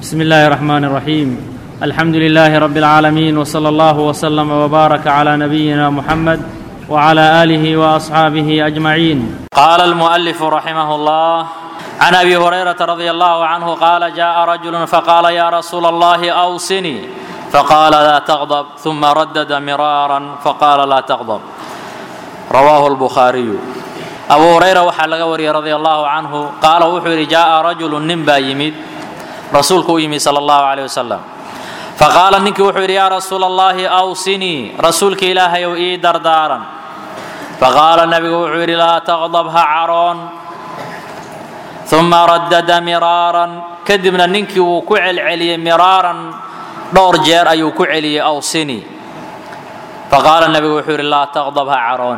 بسم الله الرحمن الرحيم الحمد لله رب العالمين وصلى الله وسلم وبارك على نبينا محمد وعلى اله واصحابه اجمعين قال المؤلف رحمه الله عن ابي هريره رضي الله عنه قال جاء رجل فقال يا رسول الله اوصني فقال لا تغضب ثم ردد مرارا فقال لا تغضب رواه البخاري abu hurayra waxaa laga wariyey radia allahu canhu qaala wuxuu yidhi jaaa rajulu nin baa yimid rasuulku u yimid sala allahu caleyh wasalam faqaala ninkii wuxuu yidhi yaa rasuula allahi awsinii rasuulka ilaahay ow ii dardaaran faqaala nabigu wuxuu yidhi laa taqdab ha caroon uma radada miraaran kadibna ninkii wuu ku celceliyey miraaran dhowr jeer ayuu ku celiyey awsinii faqaala nabigu wuxuu yidhi laa taqdab ha caroon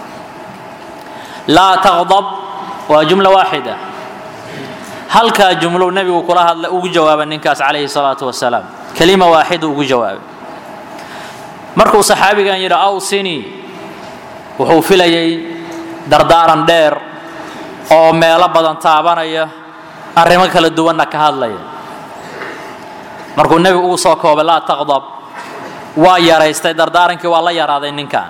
laa taqdab waa jumla waaxida halkaa jumlow nebigu kula hadla ugu jawaaba ninkaas calayhi salaatu wasalaam kelima waaxida ugu jawaabay markuu saxaabigan yidhi awsinii wuxuu filayay dardaaran dheer oo meelo badan taabanaya arrimo kala duwanna ka hadlaya markuu nebigu ugu soo koobay laa taqdab waa yaraystay dardaarankii waa la yaraaday ninkan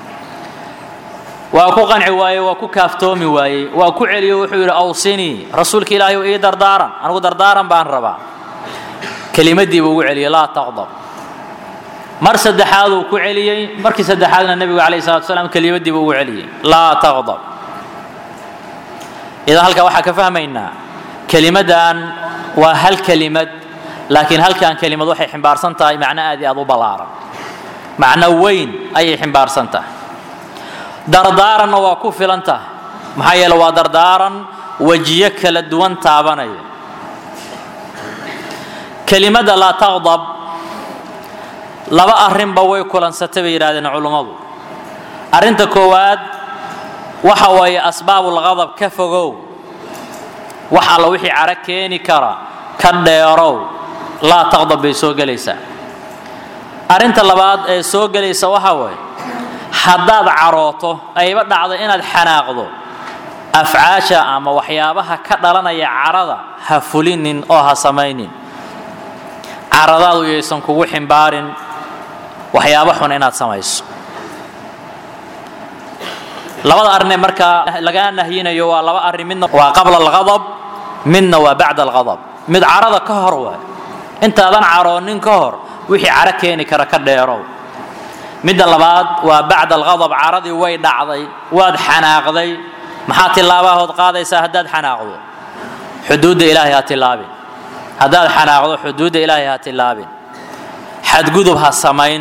waa ku qanci waaye waa ku kaaftoomi waayey waa ku celiyo wuxuu yidhi awsinii rasuulka ilaahay ii dardaaran anigu dardaaran baan rabaa kelimadii buu ugu celiyey laa taqdab mar saddexaaduu ku celiyey markii saddexaadna nebigu calayhi salatu wasalaam kelimadii buu ugu celiyey laa taqdab idan halkaa waxaa ka fahmaynaa kelimadan waa hal kelimad laakiin halkan kelimad waxay ximbaarsan tahay macno aad iyo aad u ballaaran macno weyn ayay ximbaarsan tahay dardaaranna waa ku filan tahay maxaa yeele waa dardaaran wejiyo kala duwan taabanaya kelimada laa taqdab laba arrinba way kulansatay bay yidhahdeen culummadu arrinta koowaad waxa waaye asbaabulqadab ka fogow wax alla wixii cara keeni kara ka dheerow laa taqdab bay soo gelaysaa arrinta labaad ee soo gelaysa waxa waaye haddaad carooto ayba dhacdo inaad xanaaqdo afcaasha ama waxyaabaha ka dhalanaya carada ha fulinin oo ha samaynin caradaadu yaysan kugu ximbaarin waxyaabo xun inaad samayso labada arrinee markaa lagaa nahyinayo waa laba arrin midna waa qabla alqadab midna waa bacda alqadab mid carada ka hor waay intaadan caroonin ka hor wixii caro keeni kara ka dheerow midda labaad waa bacda alqadab caradii way dhacday waad xanaaqday maxaa tilaabahood qaadaysaa haddaad xanaaqdo xuduudda ilaahay ha tilaabin haddaad xanaaqdo xuduudda ilaahay ha tilaabin xadgudub ha samayn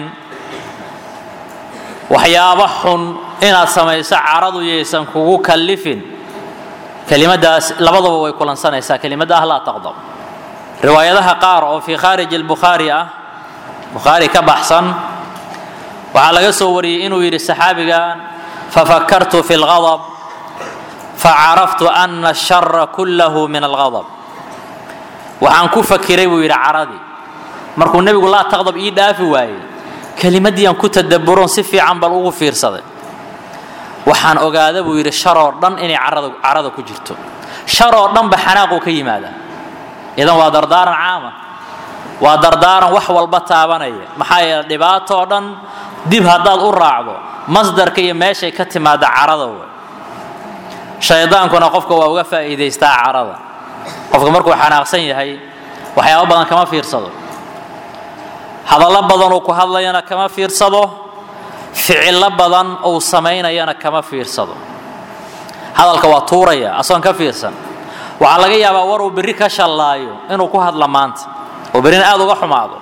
waxyaabo xun inaad samayso caradu yaysan kugu kallifin kelimadaas labadaba way kulansanaysaa kelimadda ah laa taqdab riwaayadaha qaar oo fii khaariji albukhaari ah bukhaari ka baxsan waxaa laga soo wariyey inuu yidhi saxaabigan fafakartu fi اlgadb facaraftu ana ashara kullahu min algadb waxaan ku fakiray buu yidhi caradii markuu nebigu laa taqdab ii dhaafi waayey kelimadii aan ku tadaburon si fiican bal ugu fiirsaday waxaan ogaada buu yidhi sharoo dhan inay carada ku jirto sharoo dhanba xanaaquu ka yimaada idan waa dardaaran caama waa dardaaran wax walba taabanaya maxaa yeele dhibaatoo dhan dib haddaad u raacdo masdarka iyo meeshay ka timaada carada wey shaydaankuna qofka waa uga faa'iidaystaa carada qofka markuu xanaaqsan yahay waxyaabo badan kama fiirsado hadallo badan uu ku hadlayana kama fiirsado ficillo badan uu samaynayana kama fiirsado hadalka waa tuuraya asoon ka fiirsan waxaa laga yaabaa war uu berri ka shallaayo inuu ku hadla maanta oo berrina aada uga xumaado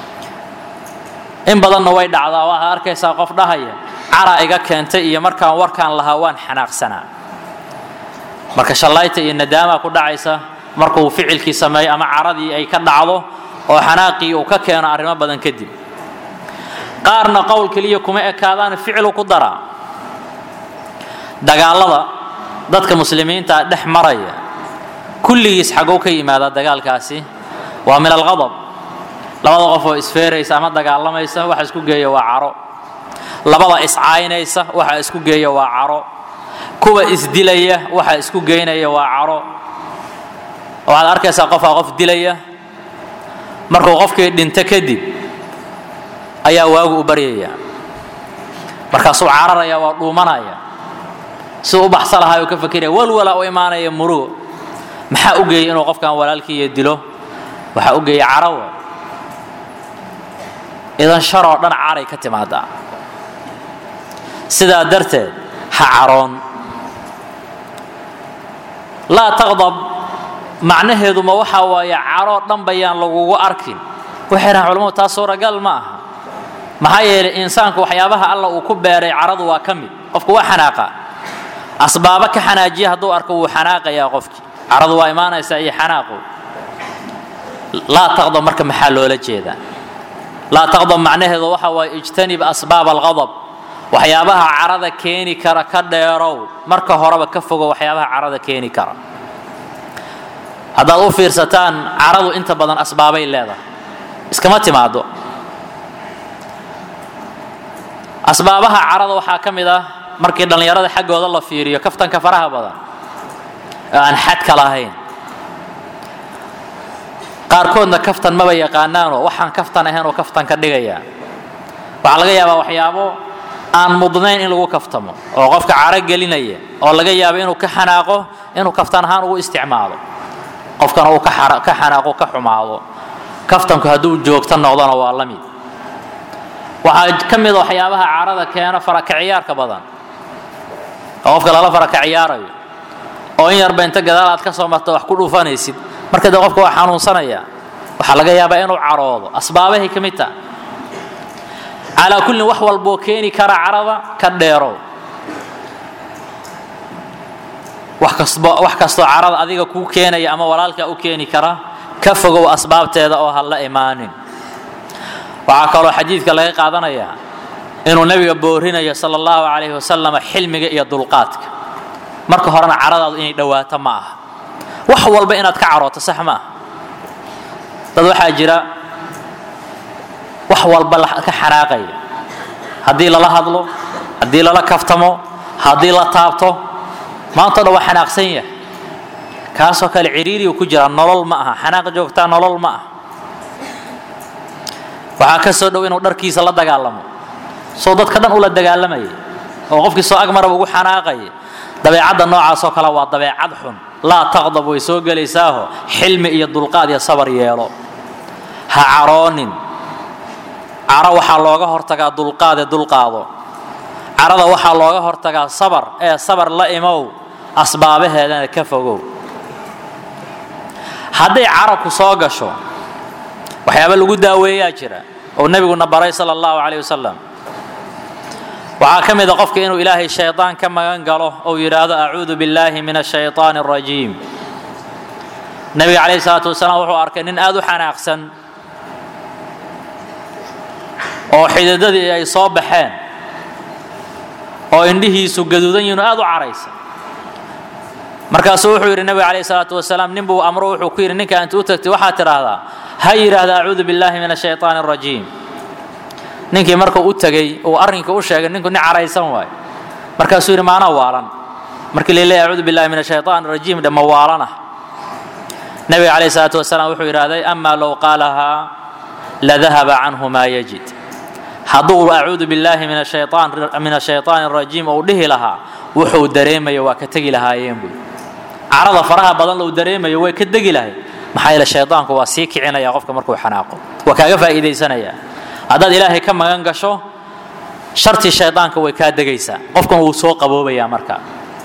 in badanna way dhacdaa waxaad arkaysaa qof dhahaya cara iga keentay iyo markaan warkaan lahaa waan xanaaqsanaa marka shallayta iyo nadaamaa ku dhacaysa markuu ficilkii sameeyo ama caradii ay ka dhacdo oo xanaaqii uu ka keeno arrimo badan kadib qaarna qowl keliya kuma ekaadaan ficilu ku daraa dagaalada dadka muslimiinta dhex maraya kulligiis xagow ka yimaadaa dagaalkaasi waa min alqadab labada qof oo isfeeraysa ama dagaalamaysa waxa isku geeya waa caro labada iscaynaysa waxa isku geeya waa caro kuwa isdilaya waxa isku geynaya waa caro waxaad arkaysaa qofaa qof dilaya markuu qofkii dhinto kadib ayaa waagu u baryaya markaasuu cararaya waa dhuumanaya siduu u baxsa lahaa u ka fakiraya walwala u imaanaya murugo maxaa u geeyey inuu qofkan walaalkiiyo dilo waxaa u geeyey carawa idan sharoo dhan caray ka timaadaa sidaa darteed ha caroon laa taqdab macnaheedu ma waxaa waaye caroo dhan bayaan lagugu arkin waxay dhahaan culamadu taas suuragal ma aha maxaa yeelay insaanku waxyaabaha alla uu ku beeray caradu waa ka mid qofku waa xanaaqa asbaabo ka xanaajiya hadduu arko wuu xanaaqayaa qofkii caradu waa imaanaysaa iyo xanaaqu laa taqdab marka maxaa loola jeedaa laa taqdab macnaheedu waxa waaye ijtanib asbaab alqadab waxyaabaha carada keeni kara ka dheerow marka horeba ka fogo waxyaabaha carada keeni kara haddaad u fiirsataan caradu inta badan asbaabay leedahay iskama timaado asbaabaha carada waxaa ka mid ah markii dhallinyarada xaggooda la fiiriyo kaftanka faraha badan oo aan xadka lahayn qaarkoodna kaftan maba yaqaanaanoo waxaan kaftan ahayn oo kaftan ka dhigaya waxaa laga yaabaa waxyaabo aan mudnayn in lagu kaftamo oo qofka caro gelinaya oo laga yaabo inuu ka xanaaqo inuu kaftan ahaan ugu isticmaalo qofkana uu ka xanaaqo ka xumaado kaftanku hadduu joogto noqdona waa la mid waxaa ka mida waxyaabaha carada keena faraka ciyaarka badan oo qofka lala faraka ciyaarayo oo in yarba inta gadaal aad ka soo marto wax ku dhuufanaysid marka dee qofka waa xanuunsanaya waxaa laga yaabaa inuu caroodo asbaabahay ka mid taha calaa kullin wax walboo keeni kara carada ka dheerow wax kasbo wax kastoo carada adiga kuu keenaya ama walaalkaa u keeni kara ka fogow asbaabteeda oo ha la imaanin waxaa kaloo xadiidka laga qaadanayaa inuu nebiga boorinayo sala allahu calayhi wasalam xilmiga iyo dulqaadka marka horena caradaadu inay dhowaato ma aha wax walba inaad ka carooto sax ma aha dad waxaa jira wax walba ka xanaaqaya haddii lala hadlo haddii lala kaftamo haddii la taabto maanta o dhan waa xanaaqsan yahay kaasoo kale ciriiriyu ku jira nolol ma aha xanaaq joogtaa nolol ma aha waxaa ka soo dhow inuu dharkiisa la dagaalamo soo dadka dhan ula dagaalamayay oo qofkii soo agmaraba ugu xanaaqaya dabeecadda noocaasoo kale waa dabeecad xun laa taqdab way soo gelaysaaho xilmi iyo dulqaad iyo sabar yeelo ha caroonin caro waxaa looga hortagaa dulqaad ee dulqaado carada waxaa looga hortagaa sabar ee sabar la imow asbaabaheedana ka fogow hadday carabku soo gasho waxyaaba lagu daaweeyaa jira oo nebiguna baray sala allahu calayh wasalam waxaa ka mid a qofka inuu ilaahay shaydaan ka magan galo ou yidhaahdo acuudu billaahi min ashaytaan alrajiim nebiga calayhi salaatu wasalaam wuxuu arkay nin aada u xanaaqsan oo xididadii ay soo baxeen oo indhihiisu gaduudan yihin oo aada u caraysan markaasuu wuxuu yidhi nebiga calayhi salaatu wasalaam nin buu amro wuxuu ku yidhi ninka inta u tagtay waxaad tidhaahdaa ha yidhaahda acuudu billaahi min ashaytaan alrajiim ninkii markuu u tegey uu arrinka u sheegay ninku nin caraysan waay markaasuu yidhi maanaa waalan markii la leeyahy acuudu billahi min ashaytaan alrajiim dhe ma waalanah nebiga calayhi salaatu wasalaam wuxuu yidhaahday amaa low qaalahaa ladahaba canhu maa yajid hadduu acuudu billaahi min ashaytaan min ashaytaan alrajiim uu dhihi lahaa wuxuu dareemaya waa ka tegi lahaayeen buy carada faraha badan lou dareemayo way ka degi lahay maxaa yeele shaydaanku waa sii kicinaya qofka markuu xanaaqo waa kaaga faa'iidaysanaya haddaad ilaahay ka magan gasho shartii shaydaanka way kaa degaysaa qofkan wuu soo qaboobayaa marka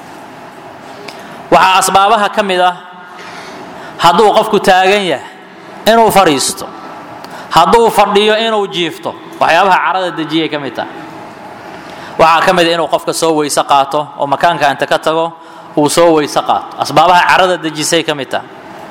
waxaa asbaabaha ka mid ah hadduu qofku taagan yahay inuu fadhiisto hadduu fadhiyo inuu jiifto waxyaabaha carada dejiyay ka mid tahay waxaa ka mid a inuu qofka soo weyse qaato oo makaanka inta ka tago uu soo weyse qaato asbaabaha carada dejisay ka mid tahay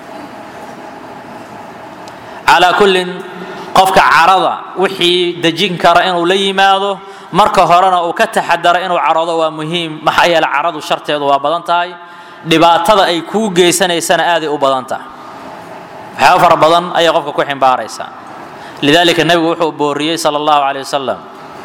calaa kullin qofka carada wixii dejin kara inuu la yimaado marka horena uu ka taxadaro inuu caroodo waa muhiim maxaa yeele caradu sharteedu waa badan tahay dhibaatada ay kuu geysanaysana aaday u badan tahay waxyaaba fara badan ayay qofka ku ximbaaraysaa lidaalika nebigu wuxuu booriyey sala allahu caleyh wasalam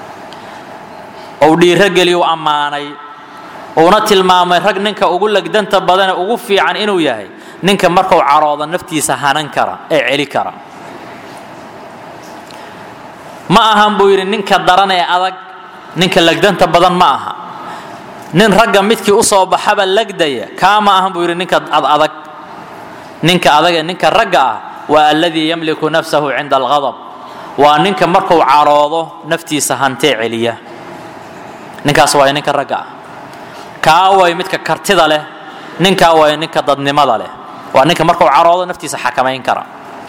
ou dhiirogeliyu ammaanay uuna tilmaamay rag ninka ugu legdanta badane ugu fiican inuu yahay ninka markuu caroodo naftiisa hanan kara ee celi kara ma ahan buu yidhi ninka daran ee adag ninka legdanta badan ma aha nin ragga midkii usoo baxaba legdaya kaa ma ahan buu yidhi ninka adag ninka adag ee ninka ragga ah waa alladii yamliku nafsahu cinda alghadab waa ninka markuu caroodo naftiisa hantee celiya ninkaas waay ninka ragga ah kaa way midka kartida leh ninkaa way ninka dadnimada leh waa ninka markuu caroodo naftiisa xakamayn kara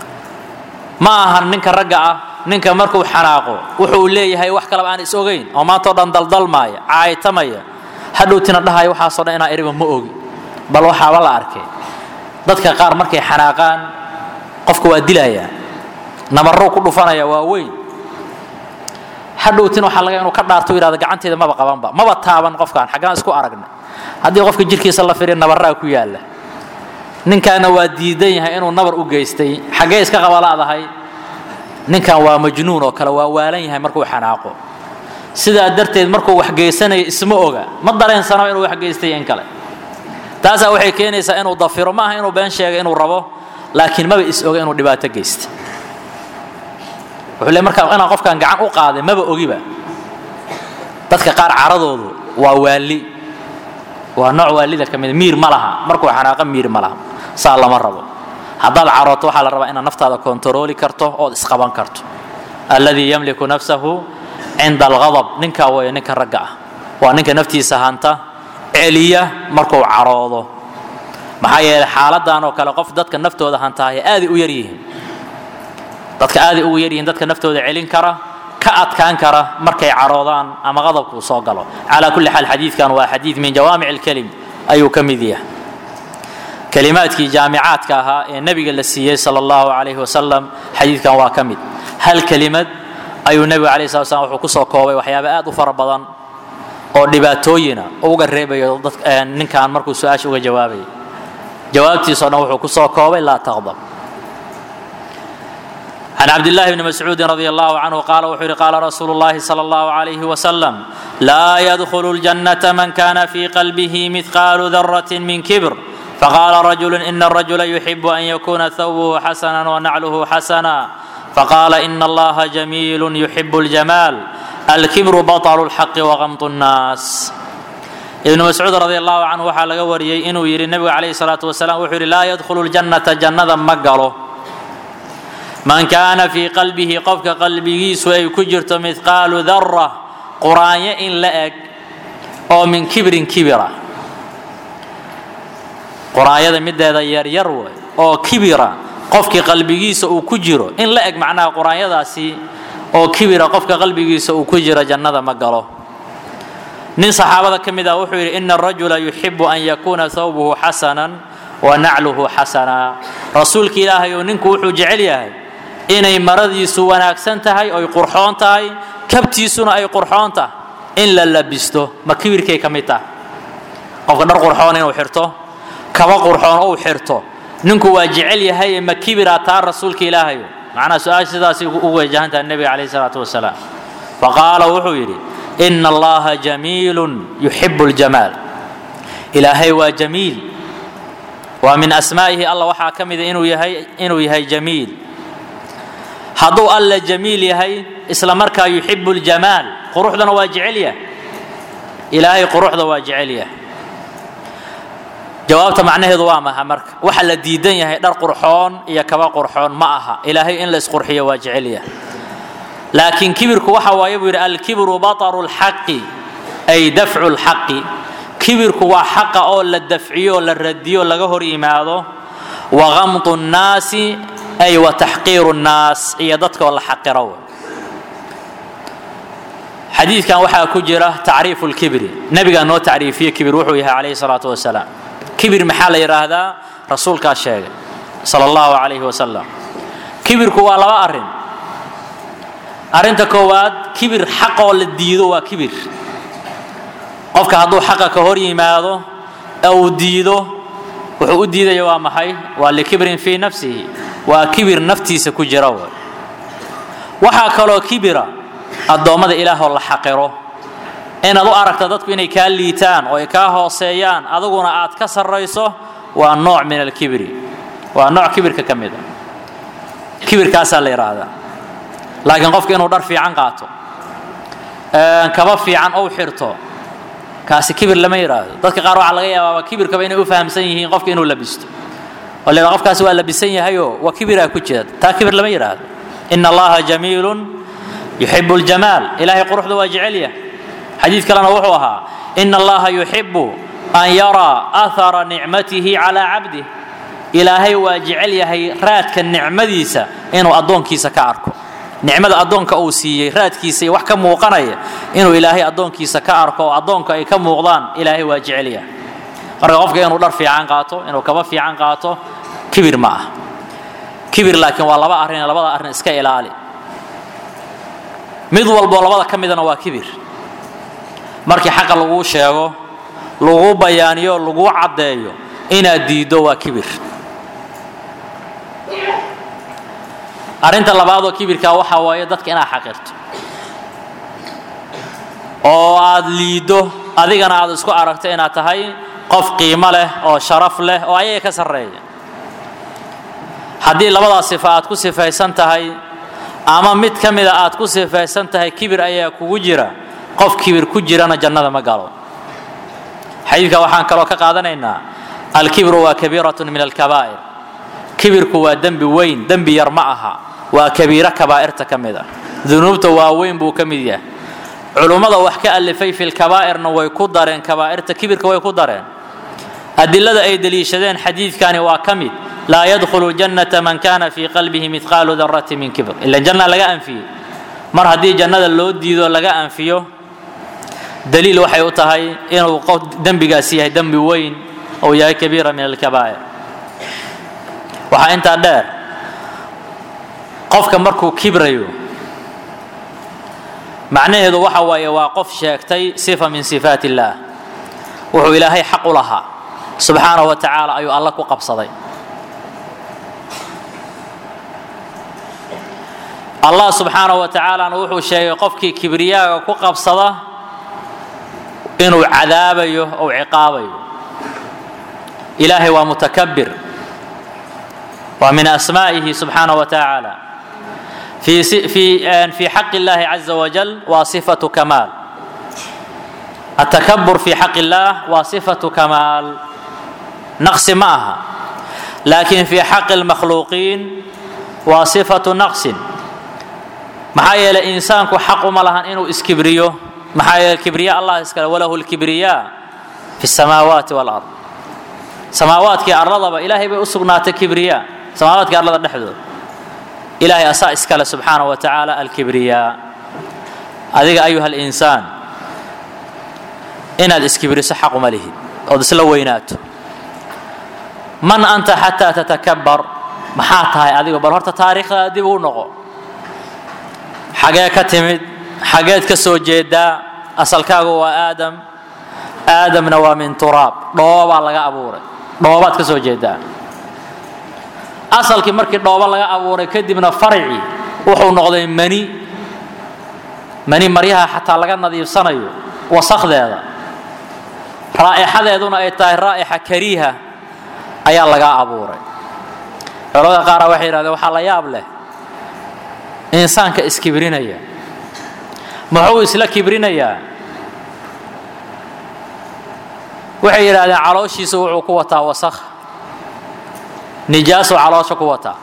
ma ahan ninka ragga ah ninka markuu xanaaqo wuxuu leeyahay wax kaleba aan is ogayn oo maantao dhan daldalmaaya caaytamaya hadhowtina dhahaya waxaasoo dhan inaan eriba ma ogi bal waxaaba la arkay dadka qaar markay xanaaqaan qofka waa dilayaa nabarrow ku dhufanaya waa weyn hadhowtin waxaa laga inuu ka dhaarto yidhahdo gacanteeda maba qabanba maba taaban qofkaan xaggaan isku aragna haddii qofka jirkiisa la firiya nabarraa ku yaalla ninkaana waa diidan yahay inuu nabar u geystay xaggee iska qabala'dahay ninkan waa majnuun oo kale waa waalan yahay markuu xanaaqo sidaa darteed markuu wax geysanayo isma oga ma dareensanaba inuu wax geystay in kale taasaa waxay keenaysaa inuu dafiro ma aha inuu been sheega inuu rabo laakiin maba is oga inuu dhibaato geysta wuxuu le markaa inaan qofkan gacan u qaaday maba ogiba dadka qaar caradoodu waa waali waa nooc waalida ka mid miir ma laha markuu xanaaqa miir ma laha saa lama rabo haddaad carooto waxaa la rabaa inaad naftaada kontarooli karto ood isqaban karto alladii yamliku nafsahu cinda alghadab ninkaa weeye ninka ragga ah waa ninka naftiisa hanta celiya markuu caroodo maxaa yeelay xaaladan oo kale qof dadka naftooda hantaahay aaday u yaryihiin dadka aaday ugu yaryihiin dadka naftooda celin kara ka adkaan kara markay caroodaan ama qadabku soo galo calaa kulli xaal xadiidkan waa xadiid min jawaamic alkelim ayuu ka mid yahay kelimaadkii jaamicaadka ahaa ee nebiga la siiyey sala allahu calayhi wasalam xadiidkan waa ka mid hal kelimad ayuu nebigu alayh slat slam wuxuu kusoo koobay waxyaaba aad u fara badan oo dhibaatooyina uga reebayo ninkan markuu su-aasha uga jawaabaya jawaabtiisao dhan wuxuu kusoo koobay laa taqdab عن عبد الله بن مسعود رضي الله عنه قال وحر قال رسول الله صلى الله عليه وسلم لا يدخل الجنة من كان في قلبه مثقال ذرة من كبر فقال رجل إن الرجل يحب أن يكون ثوبه حسنا ونعله حسنا فقال إن الله جميل يحب الجمال الكبر بطل الحق وغمط الناس ابن مسعود رضي الله عنه وحال وريي إنه يري النبي عليه الصلاة والسلام وحر لا يدخل الجنة جنة مقاله man kaana fii qalbihi qofka qalbigiisu ay ku jirto midqaalu dara quraanyo in la eg oo min kibrin kibira quraanyada mideeda yaryar wey oo kibira qofkii qalbigiisa uu ku jiro in la eg macnaha quraanyadaasi oo kibira qofka qalbigiisa uu ku jiro jannada ma galo nin saxaabada ka mid ah wuxuu yidhi ina arajula yuxibu an yakuuna thawbuhu xasanan wa nacluhu xasana rasuulka ilaahay oo ninku wuxuu jecel yahay inay maradiisu wanaagsan tahay oy qurxoon tahay kabtiisuna ay qurxoon tahay in la labisto ma kibirkay ka mid tahay qofka dhar qurxoon inuu xirto kaba qurxoon ou xirto ninku waa jecel yahay ma kibira taa rasuulka ilaahayo macnaha su-aasha sidaasay u wajahantaha nebiga calayhi salaatu wasalaam faqaala wuxuu yidhi ina allaha jamiilun yuxibu ljamaal ilaahay waa jamiil waa min asmaa'ihi alla waxaa ka mida inuu yahay inuu yahay jamiil hadduu alla jamiil yahay isla markaa yuxibu ljamaal quruxdana waa jecel yahay ilaahay quruxda waa jecel yahay jawaabta macnaheedu waa maha marka waxa la diidan yahay dhar qurxoon iyo kaba qurxoon ma aha ilaahay in la isqurxiyo waa jecel yahay laakiin kibirku waxa waaye buu yidhi alkibru bataru lxaqi ay dafcu lxaqi kibirku waa xaqa oo la dafciyo la radiyo laga hor yimaado wagamtu nnaasi ay wa taxqiiru nnaas iyo dadkoo la xaqiro xadiidkan waxaa ku jira tacriifu lkibri nebigaa noo tacriifiye kibir wuxuu yahay calayhi salaatu wasalaam kibir maxaa la yidhaahdaa rasuulkaa sheegay sala allahu calayhi wasalam kibirku waa laba arrin arrinta koowaad kibir xaqoo la diido waa kibir qofka hadduu xaqa ka hor yimaado ee uu diido wuxuu u diidaya waa maxay waa likibrin fii nafsihi waa kibir naftiisa ku jira w waxaa kaloo kibira addoommada ilaahoo la xaqiro inaad u aragta dadku inay kaa liitaan oo ay kaa hooseeyaan aduguna aad ka sarrayso waa nooc min alkibri waa nooc kibirka ka mid a kibirkaasaa la yidhaahdaa laakiin qofka inuu dhar fiican qaato kaba fiican ou xirto kaasi kibir lama yidhaahdo dadka qaar waxaa laga yaabaaba kibirkaba inay u fahamsan yihiin qofka inuu labisto oo la yidhaha qofkaasi waa labisan yahayoo waa kibiraa ku jira taa kibir lama yidhaahdo ina allaha jamiilun yuxibu ljamaal ilaahay quruxda waa jecel yahay xadiid kalena wuxuu ahaa ina allaha yuxibu an yaraa athara nicmatihi calaa cabdih ilaahay waa jecel yahay raadka nicmadiisa inuu addoonkiisa ka arko nicmada addoonka uu siiyey raadkiisa iyo wax ka muuqanaya inuu ilaahay addoonkiisa ka arko oo addoonka ay ka muuqdaan ilaahay waa jecel yahay marka qofka inuu dhar fiican qaato inuu kaba fiican qaato kibir ma ah kibir laakiin waa laba arrin labada arrin iska ilaali mid walboo labada ka midana waa kibir markii xaqa laguu sheego laguu bayaaniyo laguu caddeeyo inaad diiddo waa kibir arrinta labaadoo kibirkaa waxaa waaye dadka inaad xaqirto oo aad liiddo adigana aad isku aragto inaad tahay qof qiimo leh oo sharaf leh oo ayaga ka sarreeya haddii labadaas sifa aad ku sifaysan tahay ama mid ka mida aad ku sifaysan tahay kibir ayaa kugu jira qof kibir ku jirana jannada ma galo xadiidka waxaan kaloo ka qaadanaynaa alkibru waa kabiiratun min alkabaa'ir kibirku waa dembi weyn dembi yar ma aha waa kabiiro kabaa'irta ka mid ah dunuubta waaweyn buu ka mid yahay culummada wax ka alifay fi lkabaa'irna way ku dareen kabaa'irta kibirka way ku dareen adilada ay deliishadeen xadiidkani waa ka mid laa yadkhulu jannata man kana fii qalbihi midqaalu darati min kibr ila janna laga anfiyey mar haddii jannada loo diido laga anfiyo daliil waxay u tahay inuu qof dembigaasi yahay dembi weyn ou yahay kabiira min alkabaa'ir waxaa intaa dheer qofka markuu kibrayo macnaheedu waxa waaye waa qof sheegtay sifa min sifaat illaah wuxuu ilaahay xaq u lahaa subxaanahu wa tacaala ayuu alla ku qabsaday allah subxaanahu wa tacaalana wuxuu sheegay qofkii kibriyaaga ku qabsada inuu cadaabayo ou ciqaabayo ilaahay waa mutakabir waa min asmaa'ihi subxaanahu wa tacaala في في في حق الله عز وجل وصفة كمال التكبر في حق الله وصفة كمال نقص معها لكن في حق المخلوقين وصفة نقص maxaa yeelay insaanku xaq uma lahan inuu iskibriyo maxaa yeelay kibriya allah iskale walahu lkibriya fi samaawaati walard samaawaadkii arladaba ilaahay bay u sugnaatay kibriya samaawaadkii arlada dhexdooda ilaahay asaa iskale subxaanaه wa tacaala alkibriya adiga ayuha alinsaan inaad iskibriso xaq uma lihid ood isla weynaato man anta xataa tatakabar maxaa tahay adigo bal horta taariikhdaada dib u noqo xagee ka timid xageed ka soo jeedaa asalkaagu waa aadam aadamna waa min turaab dhoobaa laga abuuray dhoobaad ka soo jeedaa asalkii markii dhoobo laga abuuray kadibna farci wuxuu noqday mani mani maryaha xataa laga nadiifsanayo wasakdeeda raa'ixadeeduna ay tahay raa'ixa kariiha ayaa lagaa abuuray culamada qaara waxay yidhahdeen waxaa la yaab leh insaanka iskibrinaya muxuu isla kibrinayaa waxay yidhahdeen calooshiisa wuxuu ku wataa wasakh nijaasuu caloosha ku wataa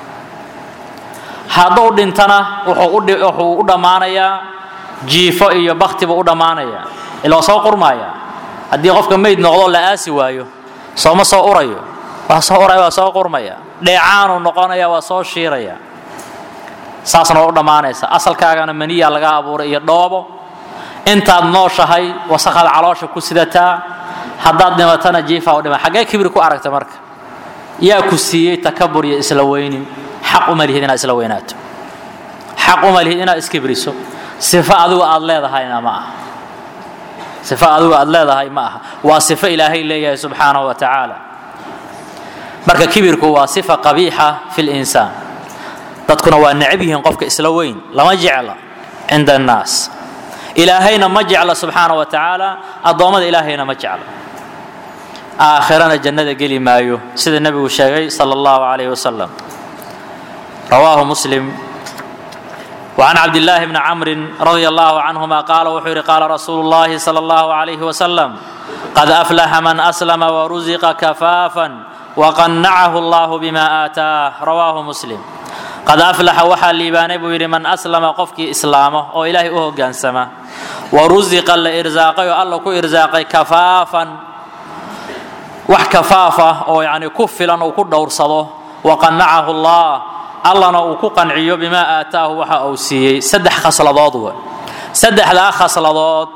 hadduu dhintana wuxuu u dhammaanayaa jiifo iyo bakti buu u dhammaanayaa ila soo qurmaaya haddii qofka meyd noqdo la aasi waayo sooma soo urayo waa soo uraya waa soo qurmaya dheecaanuu noqonaya waa soo shiiraya saasna waa u dhammaanaysa asalkaagana maniyaa laga abuuray iyo dhoobo intaad nooshahay wasakhaad caloosha ku sidataa haddaad dhimatana jiifaa u dhima xaggee kibri ku aragta marka yaa ku siiyey takabur iyo isla weynin xaq uma lihid inaad isla weynaato xaq uma lihid inaad iskibriso sifo adigu aad leedahayna ma aha sifo adigu aad leedahay ma aha waa sifo ilaahay leeyahay subxaanahu wa tacaala marka kibirku waa sifa qabiixa fi linsaan dadkuna waa necab yihiin qofka isla weyn lama jecla cinda annaas ilaahayna ma jecla subxaanahu wa tacaala addoommada ilaahayna ma jecla aakhirana jannada geli maayo sida nebigu sheegay sala allahu calayhi wasalam rawaahu muslim وعن عبد الله بن عمرو رضي الله عنهما قال وحر قال رسول الله صلى الله عليه وسلم قد أفلح من أسلم ورزق كفافا وقنعه الله بما آتاه رواه مسلم قد أفلح وحا ليباني بوير من أسلم قفك إسلامه أو إلهي أهو قانسما ورزق الإرزاقي الله كو إرزاقي كفافا wax kafaafa oo yani ku filan uu ku dhowrsado waqanacahu allah allana uu ku qanciyo bimaa aataahu waxa uu siiyey saddex khasladood w saddexdaa khasladood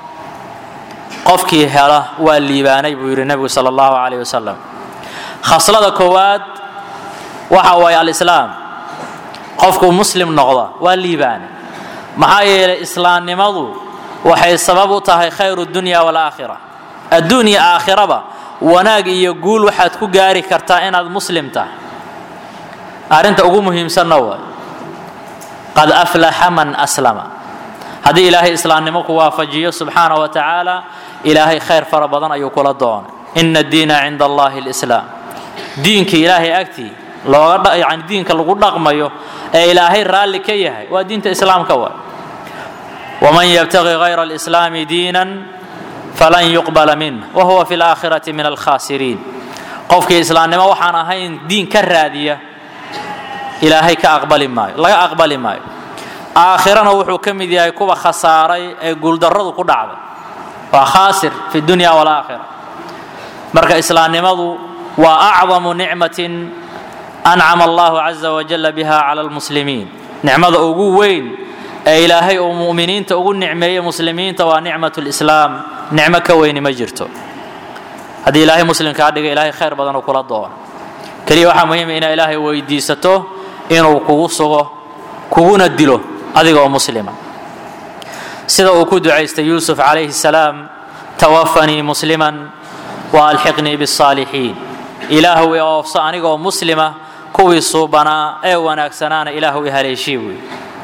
qofkii hela waa liibaanay buu yidhi nebigu sala allahu calayh wasalam khaslada koowaad waxa waaye alislaam qofkuu muslim noqda waa liibaanay maxaa yeelay islaamnimadu waxay sabab u tahay khayru dunya walaakhira adduun iyo aakhiraba wanaag iyo guul waxaad ku gaari kartaa inaad muslim tahay arrinta ugu muhiimsanna waay qad aflaxa man aslama haddii ilaahay islaamnimo ku waafajiyo subxaana wa tacaala ilaahay khayr fara badan ayuu kula doonay ina diina cinda allahi lislaam diinka ilaahay agtii looga yani diinka lagu dhaqmayo ee ilaahay raalli ka yahay waa diinta islaamka waay waman yabtagi gayra alislaami diinan falan yuqbala minh wahuwa fi laakhirati min alkhaasiriin qofkii islaamnimo waxaan ahayn diin ka raadiya ilaahay ka aqbali maayo laga aqbali maayo aakhirana wuxuu ka mid yahay kuwa khasaaray ee guuldarradu ku dhacday waa khaasir fi dunya walaakhira marka islaamnimadu waa acdamu nicmatin ancama allahu caza wajalla biha cala almuslimiin nicmada ugu weyn ee ilaahay uu mu'miniinta ugu nicmeeyey muslimiinta waa nicmat lislaam nicmo ka weyni ma jirto haddii ilaahay muslimkaa dhiga ilaahay khayr badan uu kula doono keliya waxaa muhiima inaa ilaahay weydiisato inuu kugu sugo kuguna dilo adiga oo muslima sida uu ku ducaystay yuusuf calayhi salaam tawafanii musliman wa alxiqnii bisaalixiin ilaahu i oofso aniga oo muslima kuwii suubanaa ee wanaagsanaana ilaahu i haleeshii buy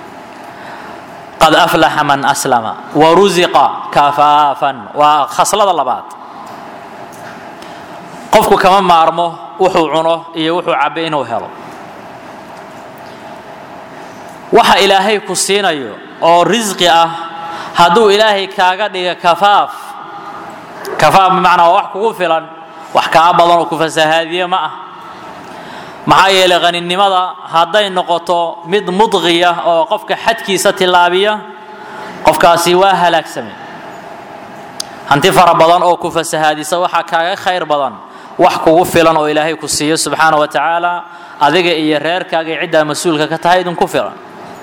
qad aflaxa man aslama warusiqa kafaafan waa khaslada labaad qofku kama maarmo wuxuu cuno iyo wuxuu cabbe inuu helo waxa ilaahay ku siinayo oo risqi ah hadduu ilaahay kaaga dhiga kafaaf kafaaf bimacnaa waa wax kugu filan wax kaa badan oo ku fasahaadiye ma ah maxaa yeelay qaninimada hadday noqoto mid mudqiya oo qofka xadkiisa tillaabiya qofkaasi waa halaagsamay hanti fara badan oo ku fasahaadisa waxaa kaaga khayr badan wax kugu filan oo ilaahay ku siiyo subxaana wa tacaala adiga iyo reerkaaga iyo ciddaa mas-uulka ka tahay idinku filan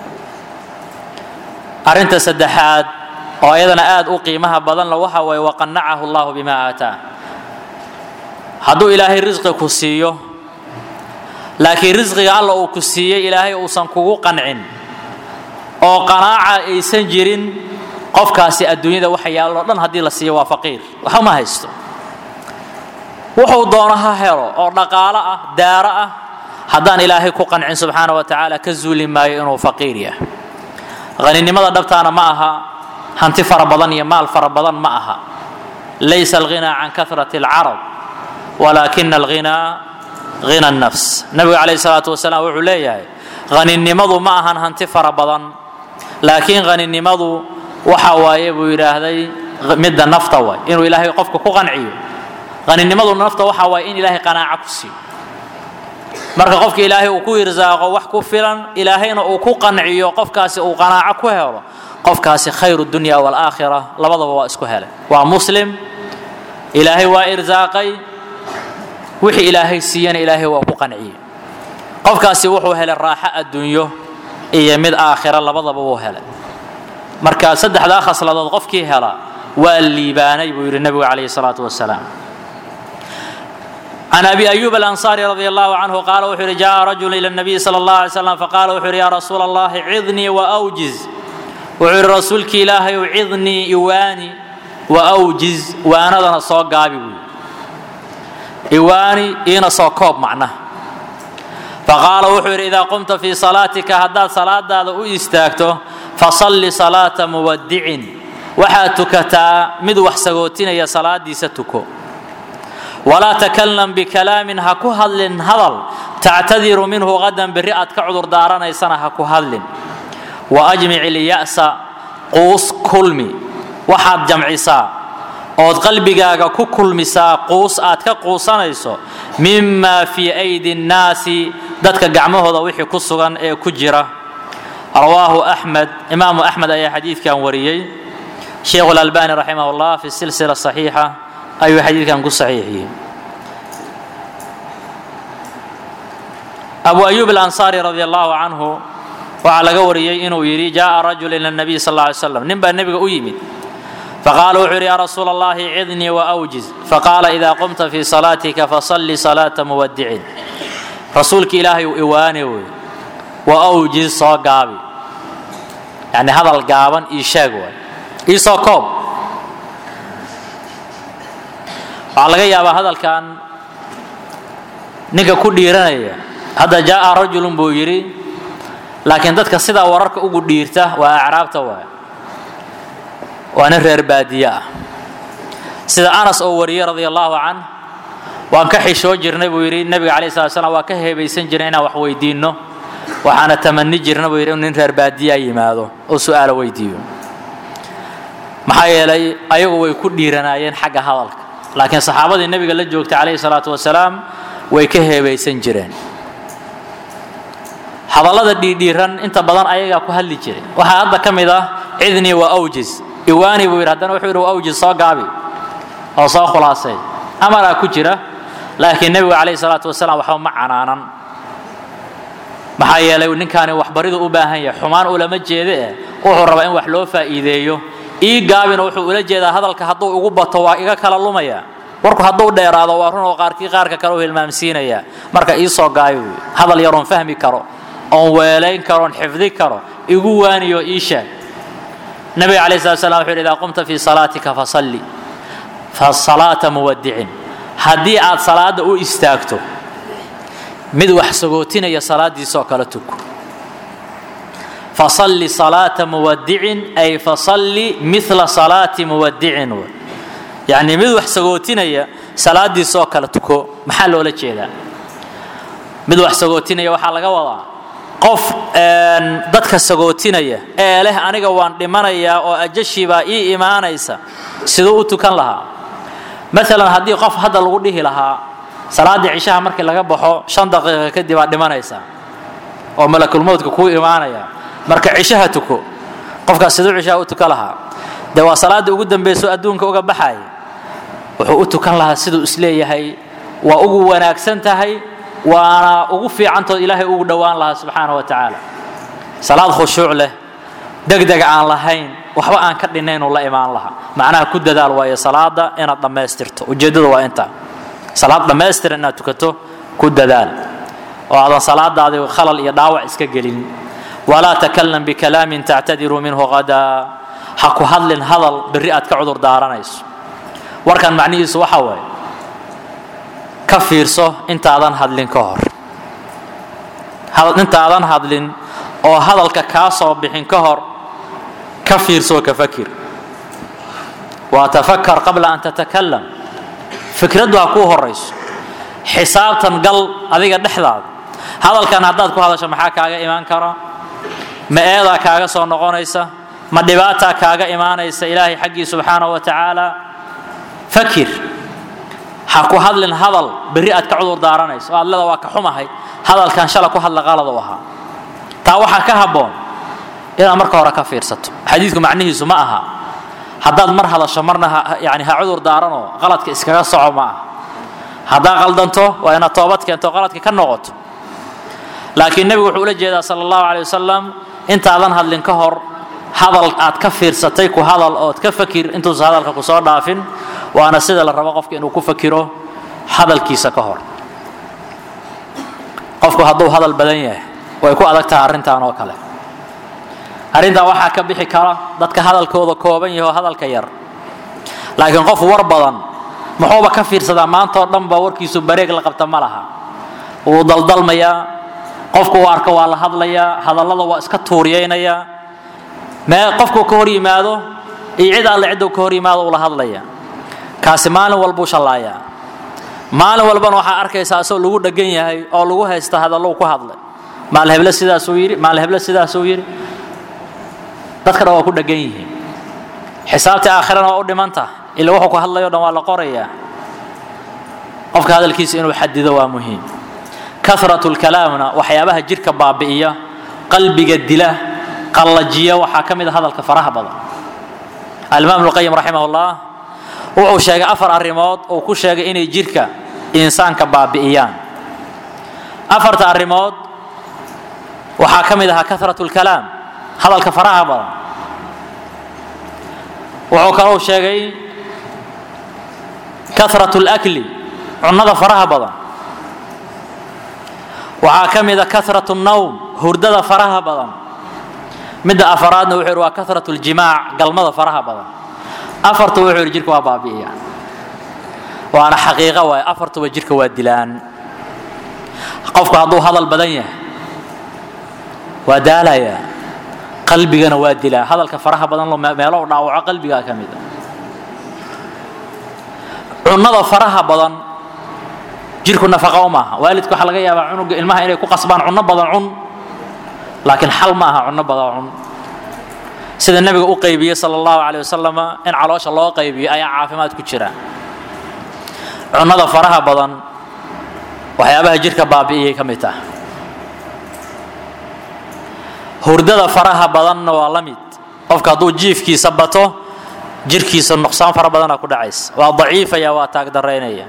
arrinta saddexaad oo ayadana aada u qiimaha badanla waxa waaye waqanacahu allahu bimaa aataa hadduu ilaahay risqi ku siiyo laakiin risqiga alla uu ku siiyey ilaahay uusan kugu qancin oo qanaaca aysan jirin qofkaasi adduunyada waxa yaalloo dhan haddii la siiyo waa faqiir waxa ma haysto wuxuu doono ha helo oo dhaqaalo ah daaro ah haddaan ilaahay ku qancin subxaana wa tacaala ka zuuli maayo inuu faqiir yahay haninimada dhabtaana ma aha hanti fara badan iyo maal fara badan ma aha laysa alghinaa can karati alcarab walaakina alghinaa hina nafs nabigu calayhi salaatu wasalaam wuxuu leeyahay haninimadu ma ahan hanti fara badan laakiin haninimadu waxa waaye buu yidhaahday midda nafta waay inuu ilaahay qofka ku qanciyo haninimadu nafta waxa waaye in ilaahay qanaaco ku siiyo marka qofka ilaahay uu ku irsaaqo wax ku filan ilaahayna uu ku qanciyo qofkaasi uu qanaaco ku helo qofkaasi khayru dunya waalaakhira labadaba waa isku helay waa muslim ilaahay waa irsaaqay wixii ilaahay siiyana ilaahay waa ku qanciyey qofkaasi wuxuu helay raaxo adduunyo iyo mid aakhira labadaba wuu helay marka saddexdaa khasladood qofkii hela waa liibaanay buu yidhi nebigu calayhi salaatu wasalaam عن أبي أيوب الأنصاري رضي الله عنه قال وحر جاء رجل إلى النبي صلى الله عليه وسلم فقال وحر يا رسول الله عظني وأوجز وحر رسولك إلهي وعظني إواني وأوجز وأنا ذا صوق قابي إواني إينا صوكوب معناه فقال وحر إذا قمت في صلاتك هداد صلاة هذا استاكته فصل صلاة مودع وحاتكتا مدوح سغوتين يا صلاة دي ستكو ولا تكلم بكلام هكو هدل هدل تعتذر منه غدا برئة كعذر دارنا يسنا هكو هدل wa ajmic ilya'sa quus kulmi waxaad jamcisaa ood qalbigaaga ku kulmisaa quus aad ka quusanayso mima fii aydi nnaasi dadka gacmahooda wixii ku sugan ee ku jira rawaahu axmed imaamu axmed ayaa xadiidkan wariyey sheikhu lalbani raximah llah fi silsila saxiixa ayuu xadiidkan ku saxiixiyey abu ayub alansaari radi allahu canhu waxaa laga wariyey inuu yidhi jaءa rajul ila nabiy sal ly slam nin baa nebiga u yimid faqaala wuxuu yidhi ya rasuula allahi cidnii waawjiz faqaala ida qumta fii salaatika fasalli salaata muwadicin rasuulka ilaahay uu iwaane wey waawjiz soo gaabi yani hadal gaaban ii sheeg waay iisoo koob waxaa laga yaabaa hadalkan ninka ku dhiiranaya hadda jaaa rajulun buu yidhi laakiin dadka sidaa wararka ugu dhiirta waa acraabta waay waa nin reer baadiye ah sida anas oo wariyey radia allahu can waan ka xishoo jirnay buu yidhi nebiga calai slat slam waa ka heebaysan jirnay inaan wax weydiinno waxaana tamani jirna buu yidhi in nin reer baadiyaa yimaado oo su'aalo weydiiyo maxaa yeelay ayagu way ku dhiiranaayeen xagga hadalka laakiin saxaabadii nebiga la joogtay calayhi salaatu wasalaam way ka heebaysan jireen hadallada dhiidhiiran inta badan ayagaa ku hadli jiray waxaa hadda ka mid ah cidnii waa awjis iwaani buu yidhi haddana wuxuu yidhi waa awjis soo gaabi oo soo khulaasay amaraa ku jira laakiin nebigu calayhi salaatu wasalaam waxba ma canaanan maxaa yeelay ninkaani waxbaridu u baahan yahay xumaan ulama jeede eh wuxuu rabaa in wax loo faa'iideeyo ii gaabina wuxuu ula jeedaa hadalka hadduu ugu bato waa iga kala lumaya warku hadduu dheeraado waa run oo qaarkii qaarka kale u hilmaamsiinaya marka ii soo gaayo wey hadal yaroon fahmi karo oon weelayn karo oon xifdi karo igu waaniyo ii sheeg nabiga calayhi salatu salam wuxuu yidhi idaa qumta fii salaatika fasalli fasalaata muwadicin haddii aad salaadda u istaagto mid wax sagootinaya salaadiisoo kale tuko fasalli salaata muwadicin ay fasalli mila salaati muwadicin w yacni mid wax sagootinaya salaadiisoo kale tuko maxaa loola jeedaa mid wax sagootinaya waxaa laga wadaa qof dadka sagootinaya ee leh aniga waan dhimanayaa oo ajashiibaa ii imaanaysa siduu u tukan lahaa maalan haddii qof hadda lagu dhihi lahaa salaaddii cishaha markii laga baxo shan daqiiqa kadib aad dhimanaysaa oo malakulmowdka kuu imaanaya marka cishaha tuko qofkaas siduu cishaha u tukan lahaa dee waa salaaddii ugu dambayso adduunka uga baxaya wuxuu u tukan lahaa siduu isleeyahay waa ugu wanaagsan tahay waana ugu fiicantood ilaahay ugu dhowaan lahaa subxaana wa tacaala salaad khushuuc leh degdeg aan lahayn waxba aan ka dhinnaynuu la imaan lahaa macnaha ku dadaal waayo salaada inaad dhammaystirto ujeeddada waa intaa salaad dhammaystiran inaad tukato ku dadaal oo aadan salaadaadii khalal iyo dhaawac iska gelin walaa takalam bikalaamin tactadiru minhu hadaa ha ku hadlin hadal berri aad ka cudur daaranayso warkan macnihiisu waxa waaye ka fiirso intaadan hadlin ka hor intaadan hadlin oo hadalka kaa soo bixin ka hor ka fiirsoo ka fakir waa tafakar qabla an tatakalam fikraddu ha kuu horayso xisaabtan gal adiga dhexdaada hadalkan haddaad ku hadasho maxaa kaaga imaan kara ma eedaa kaaga soo noqonaysa ma dhibaataa kaaga imaanaysa ilaahay xaggii subxaanahu wa tacaala fakir ha ku hadlin hadal berri aad ka cudur daaranayso oo aad leeda waa ka xumahay hadalkan shala ku hadla qalad u ahaa taa waxaa ka habboon inaad marka hore ka fiirsato xadiidku macnihiisu ma aha haddaad mar hadasho marna yani ha cudur daaranoo qaladka iskaga soco ma aha haddaa qaldanto waa inaad toobad keento qaladka ka noqoto laakiin nebigu wuxuu ula jeedaa sala allahu calay wasalam intaadan hadlin ka hor hadal aad ka fiirsatay ku hadal ood ka fakir intuusa hadalka ku soo dhaafin waana sida la rabo qofka inuu ku fakiro hadalkiisa ka hor qofku hadduu hadal badan yahay way ku adag tahay arrintan oo kale arrintan waxaa ka bixi kara dadka hadalkooda kooban yaho hadalka yar laakiin qof war badan muxuuba ka fiirsadaa maanta oo dhan ba warkiisu bareeg la qabta ma laha wuu daldalmayaa qofku uu arko waa la hadlayaa hadallada waa iska tuuriyaynayaa mee qofkuu ka hor yimaado iyo cid alle cidduu ka hor yimaado uu la hadlaya kaasi maalin walbuu shallaayaa maalin walbana waxaa arkaysaa asoo lagu dhegan yahay oo lagu haysta hadallou ku hadlay maal heble sidaasuu yidhi maal heble sidaasuu yidhi dadka dhan waa ku dhegan yihiin xisaabtii aakhirana waa u dhimanta ila wuxuu ku hadlayo dhan waa la qorayaa qofka hadalkiisa inuu xadido waa muhiim karatu lkalaamna waxyaabaha jirka baabi'iya qalbiga dila qallajiya waxaa ka mid a hadalka faraha badan alimaam ibnuqayim raximah ullah wuxuu sheegay afar arrimood uu ku sheegay inay jirka insaanka baabi'iyaan afarta arrimood waxaa ka mid ahaa karatu lkalaam hadalka faraha badan wuxuu kalou sheegay karatu lakli cunnada faraha badan waxaa ka mid a karatu nawm hurdada faraha badan midda afaraadna wuxuu yidhi waa karatu ljimaac galmada faraha badan afartu wuxuu yidhi jirka waa baabi'iya waana xaqiiqo waaye afartuba jirka waa dilaan qofku hadduu hadal badan yahay waa daalayaa qalbigana waa dilaa hadalka faraha badan meelo u dhaawaco qalbigaa ka mid a cunnada faraha badan jirku nafaqa u maaha waalidku waxaa laga yaabaa cunuga ilmaha inay ku qasbaan cunno badan cun laakiin xal ma aha cunno badan cun sida nebiga u qaybiyey sala allahu caleyh wasalama in caloosha loo qaybiyo ayaa caafimaad ku jira cunnada faraha badan waxyaabaha jirka baabi'iyay ka mid tah hurdada faraha badanna waa la mid qofka hadduu jiifkiisa bato jirkiisa nuqsaan fara badanaa ku dhacaysa waa daciifaya waa taagdaraynaya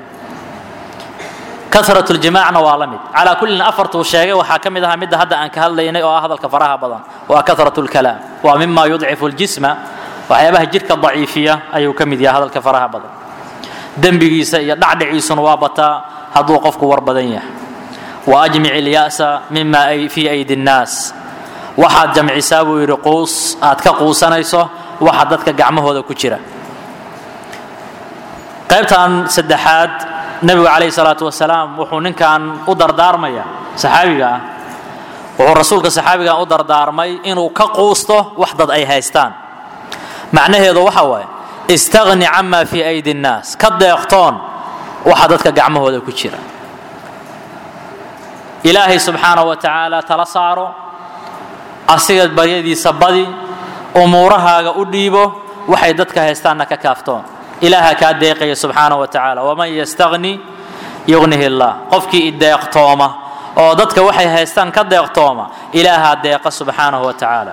karat ljimaacna waa la mid calaa kullin afartuu sheegay waxaa ka mid ahaa midda hadda aan ka hadlaynay oo ah hadalka faraha badan waa karat lkalaam waa mima yudcifu ljisma waxyaabaha jirka daciifiya ayuu ka mid yahay hadalka faraha badan dembigiisa iyo dhacdhiciisuna waa bataa hadduu qofku war badan yahay wa ajmic ilya'sa mima fii aydi nnaas waxaad jamcisaa buu yidhi quus aad ka quusanayso waxa dadka gacmahooda ku jira qaybtan saddexaad nebigu calayhi salaatu wasalaam wuxuu ninkan u dardaarmaya saxaabiga ah wuxuu rasuulka saxaabigan u dardaarmay inuu ka quusto wax dad ay haystaan macnaheedu waxa waaye istagni cama fii aydi nnaas ka deeqtoon waxa dadka gacmahooda ku jira ilaahay subxaanahu wa tacaala tala saaro asiga baryadiisa badi umuurahaaga u dhiibo waxay dadka haystaanna ka kaaftoon ilaaha kaa deeqaya subxaanahu wa tacaala waman yastagni yugnihi llah qofkii ideeqtooma oo dadka waxay haystaan ka deeqtooma ilaahaa deeqa subxaanahu wa tacaala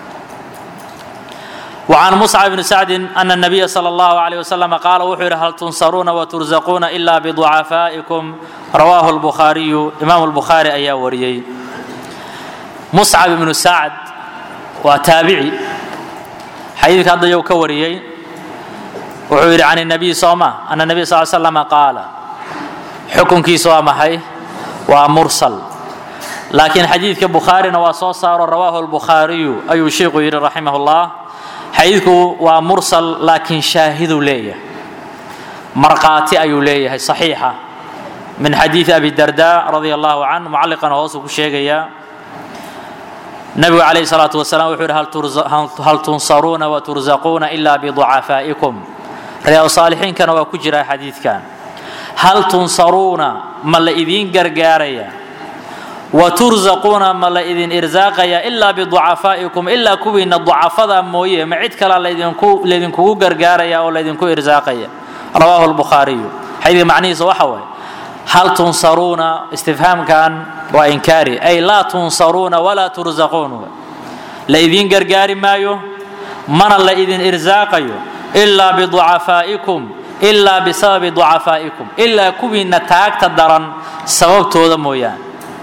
وعن مصعب بن سعد أن النبي صلى الله عليه وسلم قال وحر هل تنصرون وترزقون إلا بضعفائكم رواه البخاري إمام البخاري أيا وريي مصعب بن سعد وتابعي حديث هذا يو كوريي وحر عن النبي صلى الله أن النبي صلى الله عليه وسلم قال حكم كي سوى محي ومرسل لكن حديث كبخاري وصوص رواه البخاري أي شيخ رحمه الله xadiidku waa mursal laakiin shaahiduu leeyahay markhaati ayuu leeyahay saxiixa min xadiidi abi darda radia allahu can mucalliqana hoosuu ku sheegayaa nabigu calayhi salaatu wasalaam wuxuu yidhi hal tunsaruuna waturzaquuna ila biducafaa'ikum riyaadu saalixiinkana waa ku jiraa xadiidkan hal tunsaruuna ma la idiin gargaaraya waturzaquuna ma la idin irsaaqaya ilaa biducafaa'ikum ilaa kuwiina ducafada mooye ma cid kalea laydinkugu gargaaraya oo laydinku irsaaqaya rawaahu lbukhaariyu xadiidka macnihiisa waxa waaye hal tunsaruuna istifhaamkan waa inkaari ay laa tunsaruuna walaa turzaquun la idiin gargaari maayo mana la idin irsaaqayo ilaa biducafaa'ikum ilaa bisababi ducafaa'ikum ilaa kuwiina taagta daran sababtooda mooyaane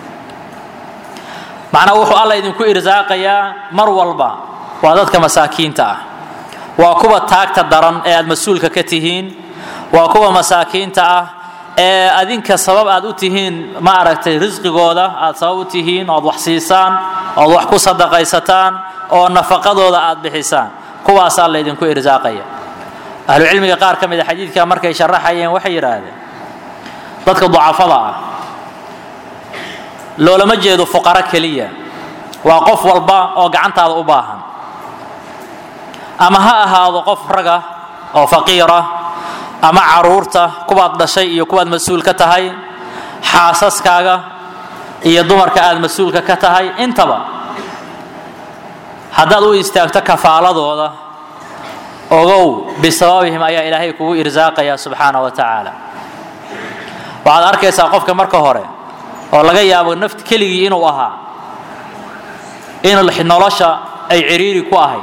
macnaa wuxuu alla idinku irsaaqayaa mar walba waa dadka masaakiinta ah waa kuwa taagta daran ee aad mas-uulka ka tihiin waa kuwa masaakiinta ah ee adinka sabab aad u tihiin ma aragtay risqigooda aad sabab u tihiin ood wax siisaan ood wax ku sadaqaysataan oo nafaqadooda aad bixisaan kuwaasaa laydinku irsaaqaya ahlucilmiga qaar ka mid a xadiidka markay sharaxayeen waxay yidhaahdeen dadka ducafada ah loolama jeedo fuqaro keliya waa qof walba oo gacantaada u baahan ama ha ahaado qof raga oo faqiira ama caruurta kuwaad dhashay iyo kuwaad mas-uul ka tahay xaasaskaaga iyo dumarka aad mas-uulka ka tahay intaba haddaad u istaagto kafaaladooda ogow bisababihim ayaa ilaahay kugu irsaaqaya subxaana wa tacaala waxaad arkaysaa qofka marka hore oo laga yaabo naft keligii inuu ahaa in nolosha ay ciriiri ku ahayd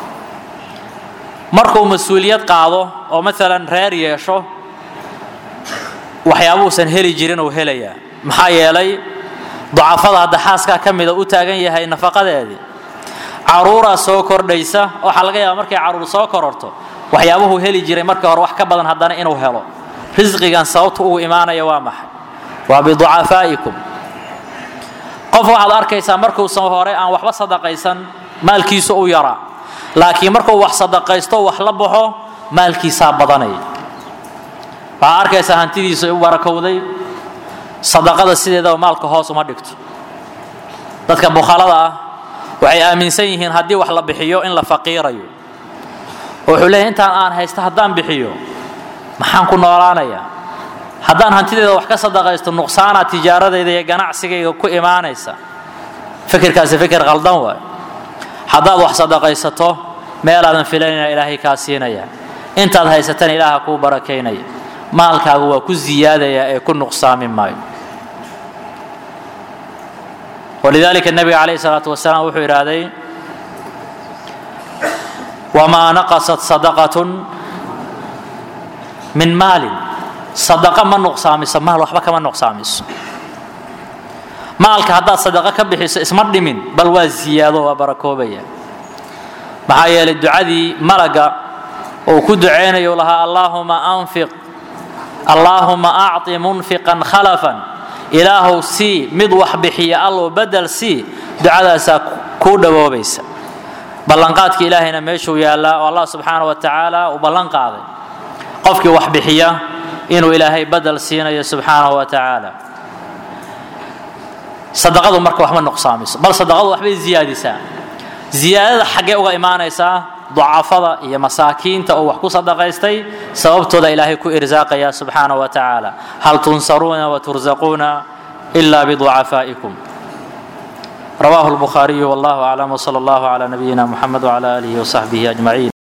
markuu mas-uuliyad qaado oo maalan reer yeesho waxyaabuusan heli jirin uu helayaa maxaa yeelay ducafada hadda xaaskaa ka mida u taagan yahay nafaqadeedii caruuraa soo kordhaysa waxaa laga yaaba markay caruur soo kororto waxyaabuhuu heli jiray markii hore wax ka badan haddana inuu helo risqigan sababta ugu imaanaya waa maxay waa biducafaa'ikum qof waxaad arkaysaa markuusan hore aan waxba sadaqaysan maalkiisu u yaraa laakiin markuu wax sadaqaysto wax la baxo maalkiisaa badanaya waxaad arkaysaa hantidiisa u barakowday sadaqada sideedaba maalka hoos uma dhigto dadka bukhalada ah waxay aaminsan yihiin haddii wax la bixiyo in la faqiirayo oo wuxuu leeyahy intaan aan haysto haddaan bixiyo maxaan ku noolaanayaa haddaan hantideeda wax ka sadaqaysto nuqsaanaa tijaaradayda iyo ganacsigayga ku imaanaysa fikirkaasi fikir qaldan waay haddaad wax sadaqaysato meelaadan filanayna ilaahay kaa siinaya intaad haysatana ilaaha kuu barakaynaya maalkaagu waa ku ziyaadaya ee ku nuqsaami maayo walidaalika nebiga calayhi salaatu wasalaam wuxuu idhaahday wamaa naqasat sadaqatun min maalin sadaqa ma nuqsaamiso maal waxba kama nuqsaamiso maalka haddaad sadaqo ka bixiso isma dhimin bal waa ziyaado waa barakoobaya maxaa yeelay ducadii malaga uu ku ducaynayo lahaa allaahuma anfiq allaahuma acطi munfiqan khalafan ilaahow sii mid wax bixiya allow bedel sii ducadaasaa kuu dhawoobaysa ballanqaadka ilaahayna meeshuu yaallaa oo allah subxaana wa tacaala uu ballan qaaday qofkii wax bixiya inuu ilaahay bedel siinayo subxaanahu wa tacaala sadaqadu marka waxma nuqsaamiso bal sadaqadu waxbay ziyaadisaa ziyaadada xaggee uga imaanaysaa ducafada iyo masaakiinta oo wax ku sadaqaystay sababtooda ilaahay ku irsaaqaya subxaana wa tacaala hal tunsaruuna waturzaquuna ila biducafaa'ikum رواه البخاري والله أعلم وصلى الله على نبينا محمد وعلى آله وصحبه أجمعين